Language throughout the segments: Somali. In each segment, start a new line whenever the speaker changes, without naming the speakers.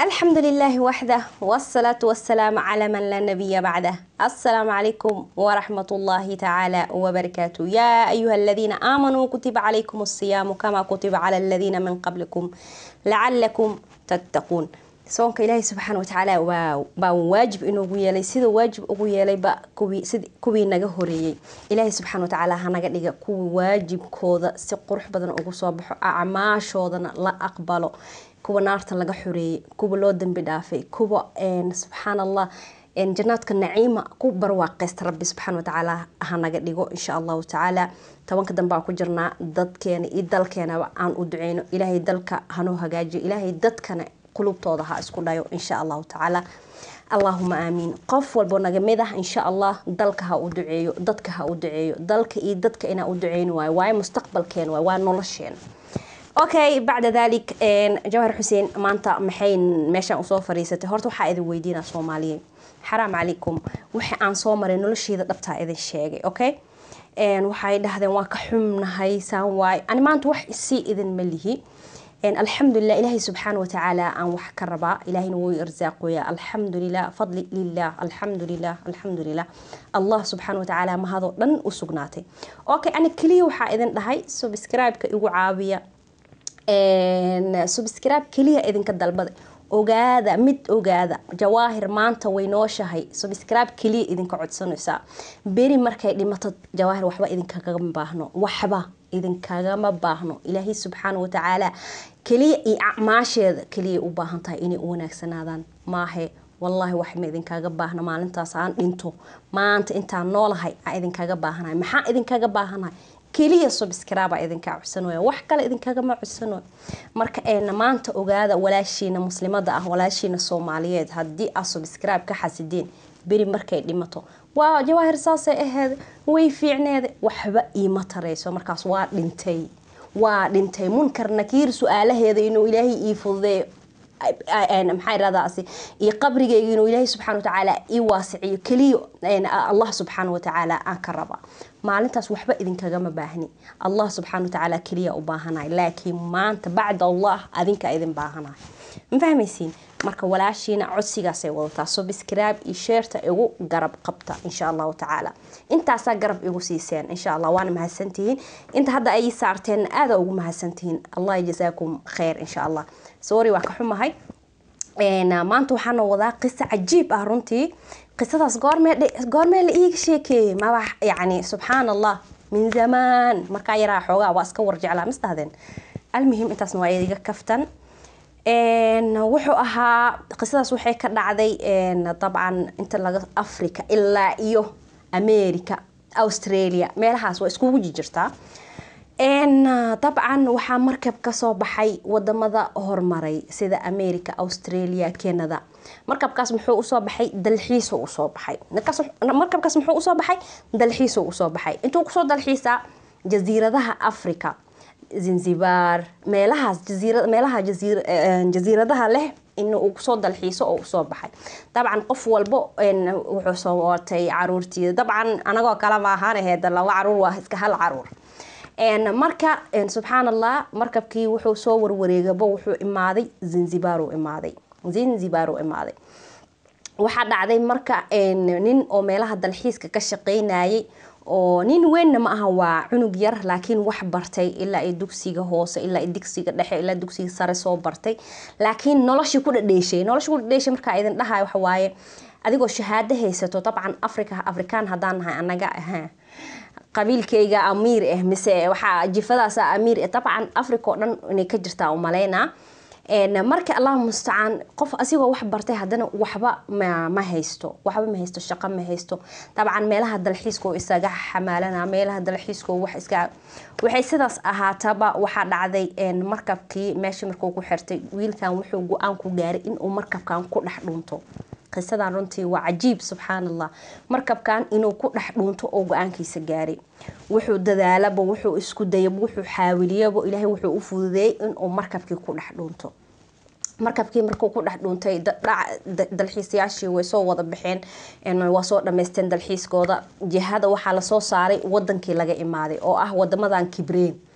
الحمد لله وحده والصلاة والسلام على من لا نبي بعده السلام عليكم ورحمة الله تعالى وبركاته يا أيها الذين آمنوا كتب عليكم الصيام كما كتب على الذين من قبلكم لعلكم تتقون soonka ilaahay subxaana watacaala waa baa waajib inoogu yeelay sida waajib ugu yeelayba kuwii sid kuwii naga horeeyey ilaahay subxaana watacaala hanaga dhiga kuwii waajibkooda si qurux badan ugu soo baxo acmaashoodana la aqbalo kuwa naarta laga xoreeyey kuwa loo dambi dhaafay kuwa subxaan allah janaadka naciima ku barwaaqeysta rabbi subxaana watacaala hanaga dhigo insha allahu tacaala tobanka dambe aan ku jirnaa dadkeena iyo dalkeenaba aan u duceyno ilaahay dalka hanoo hagaajiyo ilaahay dadkana qulubtooda ha isku dhayo insha allahu tacaala allahuma aamiin qof walbo naga mid ah insha allah dalka ha u duceeyo dadka ha u duceeyo dalka iyo dadka inaa u duceyni waayo waayo mustaqbalkeena waay waa nolosheena okay bacda dalik jawhar xuseen maanta maxay meeshaan usoo fariisatay horta waxaa idin weydiinaa soomaaliye xaraam calaykum waxa aan soo maray nolosheeda dhabtaa idin sheegay okay waxay dhahdeen waa ka xumnahay saan waay ani maanta wax isii idin ma lihi alxamdulilah ilaahay subxaana watacaala aan wax ka rabaa ilaahayna wuu irsaaqoya alxamdulilah fadli lilah alxamdulilah alxamdulilah allah subxaana watacaala mahadoo dhan u sugnaatay okay ani keliya waxaa idin dhahay subscribe-ka igu caawiya subscribe keliya idinka dalbada ogaada mid ogaada jawaahir maanta way nooshahay subscribe keliya idinka codsanaysaa beri markay dhimato jawaahir waxba idinkagama baahno waxba idinkagama baahno ilaahay subxaana watacaala keliya iyo acmaasheeda keliya u baahan tahay inay u wanaagsanaadaan maahe wallaahi wax ma idinkaga baahna maalintaas aan dhinto maanta intaan noolahay aan idinkaga baahanahay maxaa idinkaga baahanahay keliya subscribe idinkaa codsanooya wax kale idinkagama codsanooya marka eena maanta ogaada walaashiina muslimada ah walaashiina soomaaliyeed haddii aad subscribe ka xasideen beri markay dhimato waa jawaahir saasay aheed way fiicneed waxba iima tarayso markaas waa dhintay waa dhintay munkar nakiir su-aalaheeda inuu ilaahay ii fududeeyo maxaa iradaasi iyo qabrigayga inuu ilaahay subxana watacaala ii waasiciyo keliya allah subxaana watacaala aan ka raba maalintaas waxba idinkagama baahni allah subxaana watacaala keliya u baahanahay laakiin maanta bacda allah adinka idin baahanahay ma fahmaysiin marka walaashiina codsigaasay wadataa subscribe iyo sheerta igu garab qabta insha allahu tacaala intaasaa garab igu siiseen insha allah waana mahadsantihiin inta hadda ay saarteen aada ugu mahadsantihiin allah jasaakum khayr insha allah sorry waa ka xumahay maanta waxaana wadaa qiso cajiib ah runtii qisadaas goormee goormee la iiga sheekeeyey maba yacni subxaan allah min zamaan markaa yaraa xoogaa waa iska warjeclaa misdahdeen almuhim intaasna waa idiga kaftan wuxuu ahaa qisadaas waxay ka dhacday dabcan inta laga africa ilaa iyo america australia meelahaas waa iskugu jirtaa dabcan waxaa markab kasoo baxay wadamada horumaray sida america australia canada markabkaas muxuu usoo baxay dalxiis usoo baxay markabkaas muxuu usoo baxay dalxiis usoo baxay intuu kusoo dalxiisaa jasiiradaha africa zanzibar meelahaas meelaha jasiiradaha leh in uu kusoo dalxiiso oo usoo baxay dabcan qof walbo wuxuu soo watay caruurtii dabcan anagoo kale ma ahaan aheed laba caruur waa iska hal caruur marka subxaan allah markabkii wuxuu soo warwareegaba wuxuu imaaday zanzibar uu imaaday zanzibar uu imaaday waxaa dhacday marka nin oo meelaha dalxiiska ka shaqeynayay oo nin weynna ma aha waa cunug yar laakiin wax bartay ilaa i dugsiga hoose ilaa digsiga dhexe ilaa dugsiga sare soo bartay laakiin noloshii ku dhadheeshay noloshii ku dhadheeshay markaa idin dhahay waxa waaye adigoo shahaado haysato dabcan africa afrikaan haddaan nahay anaga ahaa qabiilkayga amiir ah mise waxaa jifadaas amiir ah dabcan africa oo dhan inay ka jirtaa umaleynaa marka allah mustacaan qof asigoo wax bartay haddana waxba ma haysto waxba ma haysto shaqo ma haysto dabcan meelaha dalxiiskoo isaga xamaalana meelaha dalxiiskoo wax iska waxay sidaas ahaataba waxaa dhacday markabkii meeshii markuu ku xirtay wiilkan wuxuu go-aan ku gaaray inuu markabkan ku dhex dhunto qisadan runtii waa cajiib subxaan allah markabkan inuu ku dhex dhuunto oo go-aankiisa gaaray wuxuu dadaalaba wuxuu isku dayaba wuxuu xaawiliyaba ilaahay wuxuu u fududeeyey inuu markabkii ku dhex dhuunto markabkii markuu ku dhex dhuuntay dalxiisayaashii way soo wada baxeen waa soo dhamaysteen dalxiiskooda jihada waxaa lasoo saaray wadankii laga imaaday oo ah wadamadan kibreen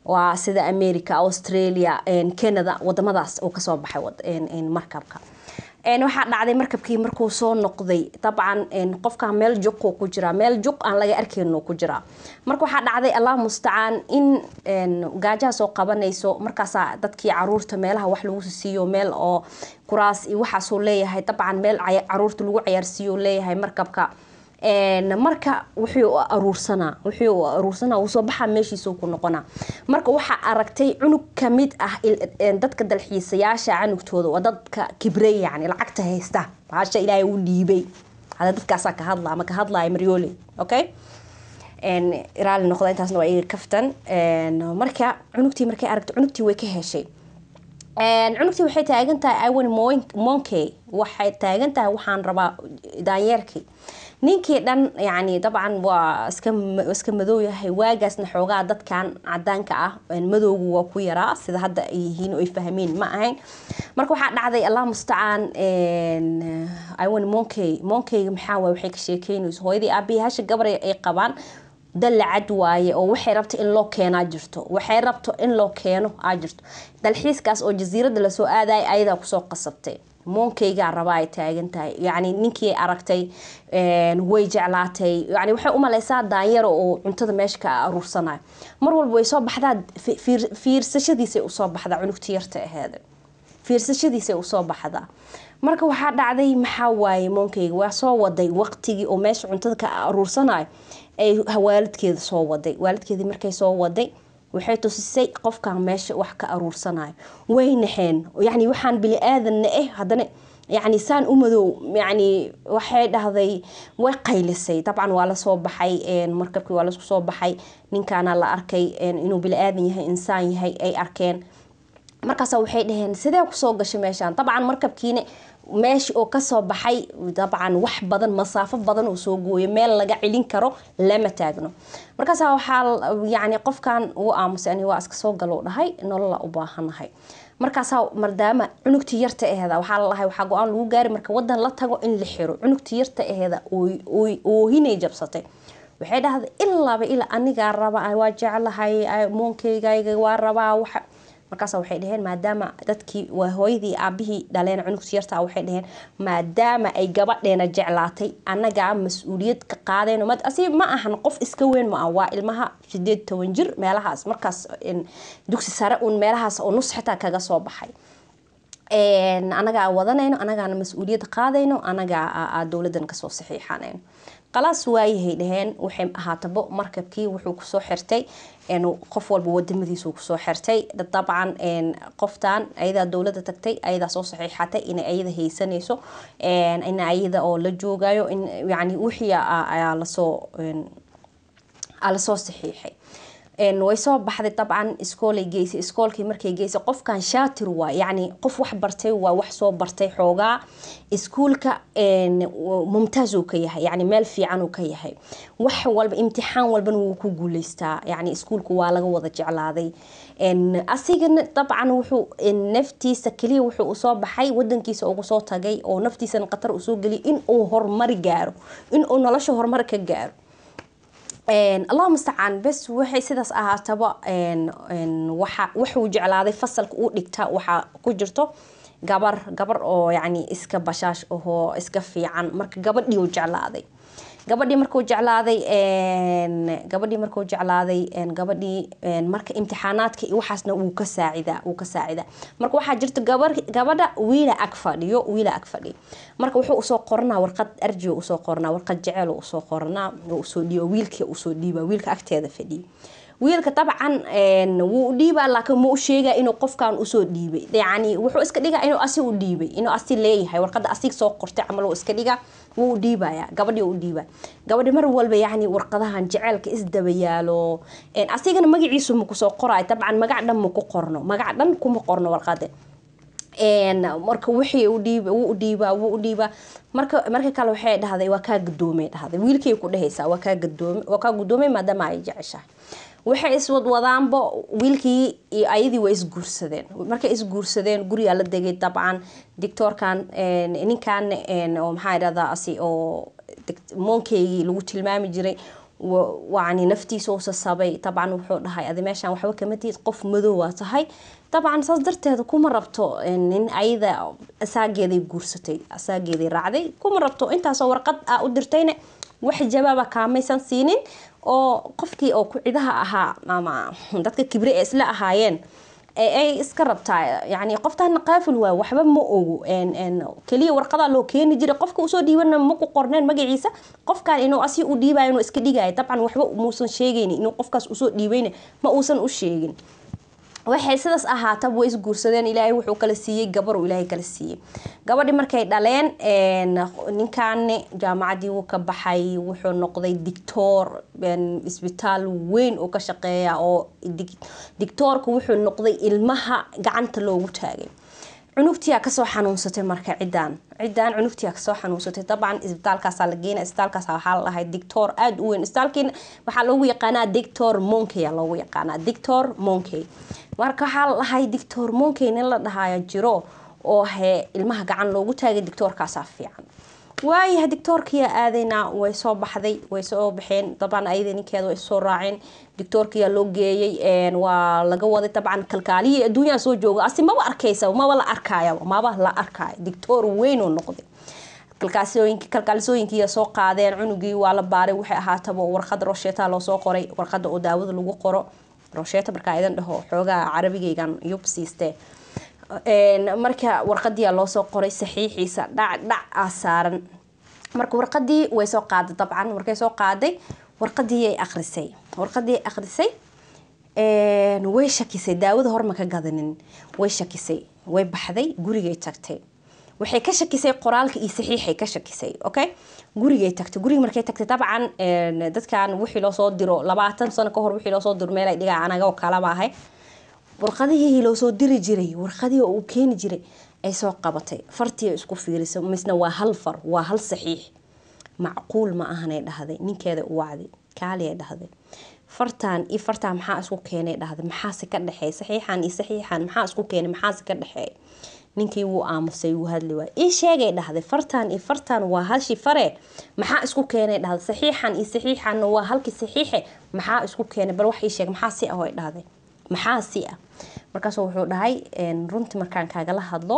waa sida america australia canada wadamadaas uu kasoo baxay markabka waxaa dhacday markabkii markuu soo noqday dabcan qofka meel juquu ku jiraa meel juq aan laga arkeyno ku jiraa marka waxaa dhacday allah mustacaan in gaajaha soo qabanayso markaasaa dadkii caruurta meelaha wax lagu siiyo meel oo kuraas iyo waxaasuu leeyahay dabcan meel caruurta lagu cayaarsiiyo leeyahay markabka marka wuxuu aruursanaa wuxuu aruursanaa wuu soo baxaa meeshiisuu ku noqonaa marka waxaa aragtay cunug kamid ah dadka dalxiisayaasha canugtooda waa dadka kibrey yani lacagta haysta baasha ilaahay u dhiibay hada dadkaasaa ka hadla ama ka hadlaya maryoole okay raali noqda intaasna waa iga kaftan marka cunugtii markay aragtay cunugtii way ka heshay cunugtii waxay taagan tahay iwan monkey waxay taagan tahay waxaan rabaa daanyeerkii ninkii dhan yani dabcan waa iska iska madow yahay waagaasna xoogaa dadkan cadaanka ah madowgu waa ku yaraa sida hadda ay yihiin oo ay fahmeen ma ahayn marka waxaa dhacday allah mustacaan iwan monkey monkeyga maxaa waay waxay ka sheekeynayso hooyadii aabihii hasha gabar ay qabaan dallacad waaye oo waxay rabto in loo keenaa jirto waxay rabto in loo keeno aa jirto dalxiiskaas oo jasiirada lasoo aadaya ayadaa kusoo qasabtay moonkeygaa rabaa ay taagan tahay yani ninkii aragtay way jeclaatay yani waxay umaleysaa daanyaro oo cuntada meesha ka aruursanayo mar walba way soo baxdaa fiirsashadiisay usoo baxdaa cunugti yarta aheeda fiirsashadiisay usoo baxdaa marka waxaa dhacday maxaa waaye moonkeyga waa soo waday waqtigii oo meesha cuntada ka aruursanayo ay waalidkeeda soo waday waalidkeedii markay soo waday waxay tusisay qofkan meesha wax ka aruursanayo way naxeen yani waxaan bini aadanna eh haddana yani saan u madow yani waxay dhahday way qaylisay dabcan waa lasoo baxay markabkii waa lasku soo baxay ninkaana la arkay inuu bini aadan yahay insaan yahay ay arkeen markaasa waxay dhaheen sidee kusoo gashay meeshaan dabcan markabkiina meesha oo kasoo baxay dabcan wax badan masaafo badan oo soo gooyo meel laga celin karo lama taagno markaasa waxaa yani qofkan uu aamusay ani waa iska soo galo dhahay nolola u baahanahay markaasaa maadaama cunugtii yarta aheeda waxaa lalahay waxaa go-aan lagu gaari marka wadan la tago in la xiro cunugtii yarta aheeda oohinay jabsatay waxay dhahday ilaaba ilaa anigaa raba waa jeclahay moonkeyga waa rabaa waxa markaas waxay dhaheen maadaama dadkii waa hooyadii aabihii dhaleen cunugti yarta waxay dhaheen maadaama ay gabadheena jeclaatay anagaa mas-uuliyad ka qaadeen asi ma ahan qof iska weyn ma ah waa ilmaha sideed toban jir meelahaas markaas dugsi sare uun meelahaas oo nus xitaa kaga soo baxay anagaa wadanayno anagaana mas-uuliyad qaadayno anagaa dowladan kasoo saxiixanayno qalaas waayahay dhaheen waxay ahaatabo markabkii wuxuu kusoo xirtay qof walba wadamadiisu kusoo xirtay dabcan qoftan ayadaa dowlada tagtay ayadaa soo saxiixatay inay ayada haysanayso in ayada oo la joogayo in yani wixii ayaa lasoo lasoo saxiixay way soo baxday dabcan iskoolay geysay iskoolkii markay geysay qofkan shaatir waa yani qof wax bartay waa wax soo bartay xoogaa iskuulka mumtaaz uu ka yahay yani meel fiican uu ka yahay wax walba imtixaan walbana wuu ku guuleystaa yani iskuulka waa laga wada jeclaaday asigana dabcan wuxuu naftiisa keliya wuxuu usoo baxay wadankiisa ugu soo tagay oo naftiisana khatar usoo geliyay in uu horumari gaaro in uu nolosha horumar ka gaaro allah mustacaan bes waxay sidaas ahaataba waxa wuxuu jeclaaday fasalka uu dhigta waxaa ku jirto gabar gabar oo yani iska bashaash ahoo iska fiican marka gabadhii uu jeclaaday gabadhii markuu jeclaaday gabadhii markuu jeclaaday gabadhii marka imtixaanaadka iyo waxaasna wuu ka saacidaa wuu ka saacidaa marka waxaa jirta gabar gabadha wiila ag fadhiyo wiila ag fadhiyo marka wuxuu usoo qoranaa warqad arji usoo qoranaa warqad jecel usoo qoranaa usoo dhiiba wiilka usoo dhiiba wiilka agteeda fadhiyo wiilka dabcan wuu dhiibaa laakiin ma u sheegaa inuu qofkan usoo dhiibay yani wuxuu iska dhigaa inuu asi u dhiibay inuu asi leeyahay warqada asig soo qortay camal iska dhigaa wuu u dhiibaya gabadhii u dhiibaa gabadhi mar walba yani warqadahan jeceelka isdaba yaalo asigana magaciisu ma kusoo qorayo dabcan magac dhan ma ku qorno magac dhan kuma qorno warqade marka wixii u dhiib wuu u dhiibaa wuu u dhiibaa marka marka kale waxay dhahday waa kaa gadoomay dhahday wiilkay ku dhehaysaa waa kaa gadoomay waa kaa gadoomay maadaama ay jeceshahay waxay iswadwadaanba wiilkii iyo ayadii waa isguursadeen markay isguursadeen gurigaa la degay dabcan dictoorkan ninkan oo maxaa idhahdaa asi oo moonkeygii lagu tilmaami jiray yani naftiisa u sasabay dabcan wuxuu dhahay adi meeshaan waxba kama tihid qof madow waa tahay dabcan saas darteeda kuma rabto nin ayada asaageeday guursatay asaageeday raacday kuma rabto intaasoo warqad a u dirtayna wax jawaaba kaamaysan siinin oo qofkii oo ku-cidaha ahaa ama dadka kibre ee isla ahaayeen ay iska rabtaa yani qoftaana qaafil waay waxba ma ogo keliya warqadaa loo keeni jiray qofka usoo dhiibana maku qorneen magaciisa qofkan inuu asi u dhiibayo inuu iska dhigaayo dabcan waxba muusan sheegayn inuu qofkaas usoo dhiibayna ma uusan u sheegin waxay sidaas ahaataba way isguursadeen ilaahay wuxuu kala siiyey gabar uu ilaahay kala siiyey gabadhi markay dhaleen ninkaani jaamacadii wuu ka baxay wuxuu noqday dictoor isbitaal weyn oo ka shaqeeya oo dictoorka wuxuu noqday ilmaha gacanta loogu taagay cunugtiyaa kasoo xanuunsatay marka cidaan cidaan cunugtiyaa kasoo xanuunsatay dabcan isbitaalkaasaa la geena isbitaalkaas waxaa la dhahay dictor aada u weyn isbitaalkiina waxaa loogu yaqaanaa dictor monkey loogu yaqaanaa dictor monkey marka waxaa la dhahay dictor monkey nin la dhahaayo jiro oo he ilmaha gacan loogu taagay dictoorkaasaa fiican waayahay dictoorkiyaa aadaynaa way soo baxday way soo baxeen dabcan ayada ninkeeda way soo raaceen dictoorkiyaa loo geeyey waa laga waday dabcan kalkaalihii adduunyaa soo jooga asi maba arkaysa maba la arkaya maba la arkaayo dictoor weynoo noqday kalkaalisooyinkiiya soo qaadeen cunugii waa la baaray waxay ahaataba warqada rosheta loosoo qoray warqada oo daawada lagu qoro rosheta markaa idan dhaho xoogaa carabigaygan yub siiste marka warqadiia loosoo qoray saxiixiisa dhac dhac a saaran marka warqadii way soo qaaday dabcan markay soo qaaday warqadiiay akrisay warqadii akrisay way shakisay daawada horma ka gadanin way shakisay way baxday gurigay tagtay waxay ka shakisay qoraalka iyo saxiixay ka shakisay okay gurigay tagtay guriga markay tagtay dabcan dadkan wixii loosoo diro labaatan sano kahor wixii loosoo diro meel ay dhigaa anaga kalama ahay warqadihii loo soo diri jiray warqadihii uu keeni jiray ay soo qabatay fartii isku fiirisay misna waa hal far waa hal saxiix macquul ma ahanay dhahday ninkeeda u wacday kaaliay dhahday fartan iyo fartaan maxaa isku keenay dhahday maxaase ka dhexeey saxiixan iyo saxiixan maxaa isku keenay maxaase ka dhexeey ninkii wuu aamusay wuu hadli waay ii sheegay dhahday fartan iyo fartan waa halshi fare maxaa isku keenay dhahday saxiixan iyo saxiixanna waa halkii saxiixe maxaa isku keenay bal wax ii sheeg maxaa si ah way dhahday maxaa si ah markaas wuxuu dhahay runtii markaan kaagala hadlo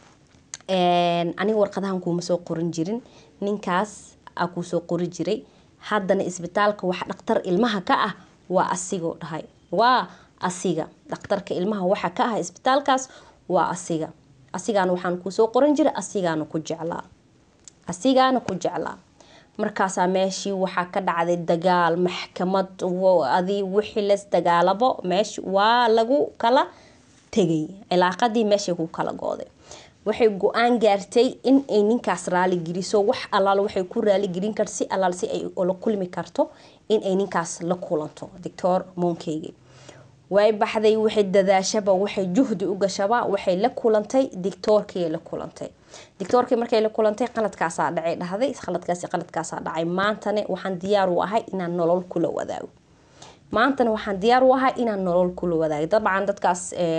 aniga warqadahan kuuma soo qorin jirin ninkaas aa kuu soo qori jiray haddana isbitaalka wax dhaktar ilmaha ka ah waa asigoo dhahay waa asiga dhakhtarka ilmaha waxa ka ah isbitaalkaas waa asiga asigaana waxaan kuusoo qoran jiray asigaana ku jeclaa asigaana ku jeclaa markaasaa meeshii waxaa ka dhacday dagaal maxkamad adi wixii las dagaalabo meeshi waa lagu kala tegay cilaaqadii meeshay ku kala gooday waxay go-aan gaartay in ay ninkaas raali geliso wax allaal waxay ku raaligelin kar si allaal si ay la kulmi karto in ay ninkaas la kulanto doctor moonkeygi way baxday waxay dadaashaba waxay juhdi u gashaba waxay la kulantay dictoorkii la kulantay dictoorkii markay la kulantay qaladkaasaa dhacay dhahday qaladkaasi qaladkaasaa dhacay maantana waxaan diyaar u ahay inaan nolol kula wadaago maantana waxaan diyaar u ahay inaan nolol kula wadaago dabcan dadkaas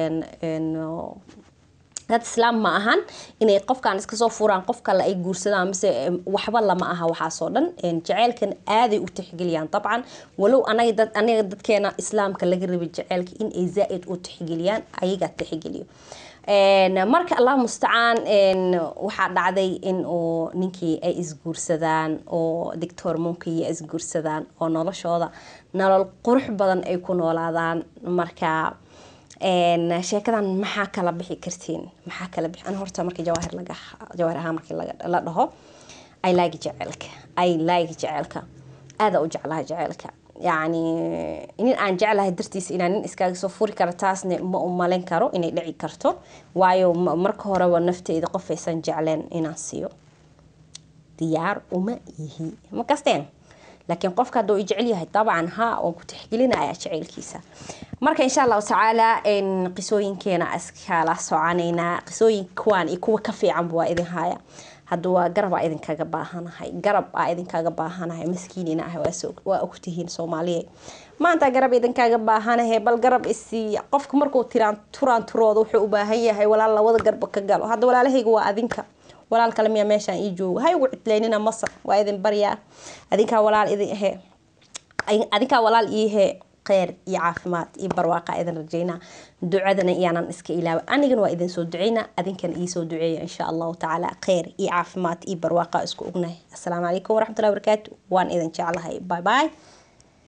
dad islaam ma ahan inay qofkan iskasoo furaan qof kale ay guursadaan mise waxba lama aha waxaasoo dhan jaceylkan aaday u tixgeliyaan dabcan walow anaga aniga dadkeena islaamka laga rabay jaceylka in ay zaa-id u tixgeliyaan ayagaa tixgeliyo marka allah mustacaan waxaa dhacday in uu ninkii ay isguursadaan oo dictor monkiya isguursadaan oo noloshooda nolol qurux badan ay ku noolaadaan marka sheekadan maxaa kala bixi kartiin maxaa kala bixi an horta markii jawaahir laga jawaahir ahaan markii la dhaho i like jaceylka i like jaceylka aada u jeclaha jaceylka yacni nin aan jeclahay dartiisa inaan nin iskaaga soo furi karo taasna ma u malayn karo inay dhici karto waayo marka horeba nafteyda qof aysan jecleen inaan siiyo diyaar uma yihi ma kasteen laakiin qofka hadduu i jecel yahay dabcan ha waan ku tixgelinaya jaceylkiisa marka insha allahu tacaala qisooyinkeena iskala soconaynaa qisooyin kuwaan iyo kuwa ka fiicanba waa idin haya hadda waa garab aa idinkaga baahanahay garab aa idinkaga baahanahay maskiinina ah waa ogtihiin soomaaliya maanta garab idinkaga baahanahay bal garab isiiya qofka markuu tiraan turaan turooda wuxuu u baahan yahay walaal labada garba ka galo hadda walaalahayga waa adinka walaal kale miyaa meeshaan ii joogo hay ugu cidlaynina masar waa idin baryaa adinkaa walaal idin ahe adinkaa walaal iihe kheyr iyo caafimaad iyo barwaaqa idin rajeynaa ducadana iyaanan iska ilaawa anigana waa idin soo duceynaa adinkana iisoo duceeya insha allahu tacaala kheyr iyo caafimaad iyo barwaaqa isku ognahay asalaamu calaykum waraxmatullahi wabarakaatu waan idin jeclahay bye bye